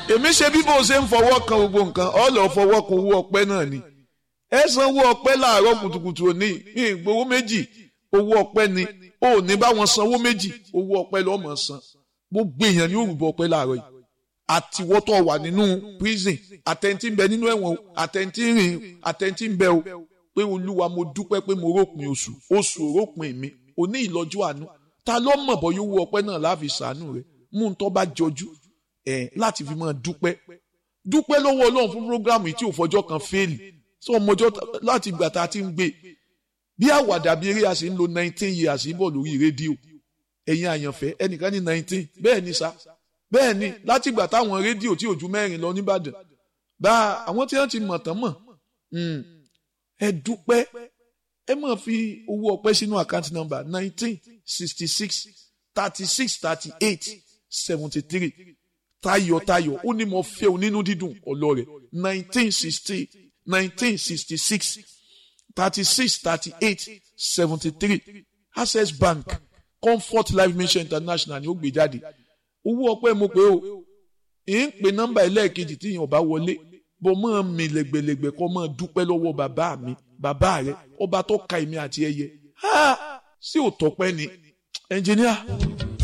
èmi ṣe bí bó ṣe ń fọwọ́ kan gbogbo nǹkan ọ lọ fọwọ́ kan owó ọpẹ́ náà ni ẹ sanwó ọpẹ́ láàárọ̀ kùtùkùtù òní ìgbowó méjì owó ọpẹ́ ni ò ní bá wọn sanwó méjì owó ọpẹ́ lọ́ọ́ mọ̀ san gbogbo èèyàn ní òrùbọ ọpẹ́ láàárọ̀ yìí àtiwọ́tọ̀ wà nínú prison àtẹ̀ntì ń bẹ nínú ẹ̀wọ̀n àtẹ̀ntì ń rìn àtẹ̀ntì ń bẹ o pé olúwa mo dúpẹ́ pé mo rópin oṣù oṣù rópin mi òní ìlọ́jú àánú ta ló mọ̀ bọ́ yóò wú ọpẹ́ náà láfi sàánú rẹ̀ mú un tó bá jọjú ẹ̀ láti fi máa dúpẹ́ dúpẹ́ lọ́wọ́ ọlọ́run fún programu yìí tí ò fọjọ́ kan fẹ́ẹ̀lì sọ ọmọjọ́ láti ìgbà tá a ti ń gbé bí àwàdà bí eré a sì ń lo nineteen years bọ̀ lórí rédíò ẹ̀yin àyànfẹ́ ẹnìkan ní nineteen bẹ́ẹ̀ ni sá bẹ́ẹ̀ ni láti ìgbà táwọn rédíò tí ò ju mẹ́rin lọ nìbàdàn bá àwọn tí wọ́n ti mọ̀ tán mọ̀ ẹ dúpẹ́ ẹ máa fi owó ọpẹ́ sínú àkáǹtì nọ́mbà nineteen sixty six thirty six thirty eight seventy three tayọ̀tayọ̀ ó ní mo fẹ́ o nínú dídùn ọlọ́rẹ̀ nineteen sixty nineteen sixty six thirty six thirty eight seventy three access bank comfort life mission international ni ó gbé jáde owó ọpẹ́ mo pé o ì ń pe nọ́mbà ẹlẹ́ẹ̀kejì tí yẹn ò bá wọlé bó máa mi lẹ́gbẹ̀lẹ́gbẹ̀ kó máa dúpẹ́ lọ́wọ́ bàbá mi bàbá rẹ ọba tó ka èmi àti ẹyẹ sí òtọ́pẹ́ ni ẹnjìníà.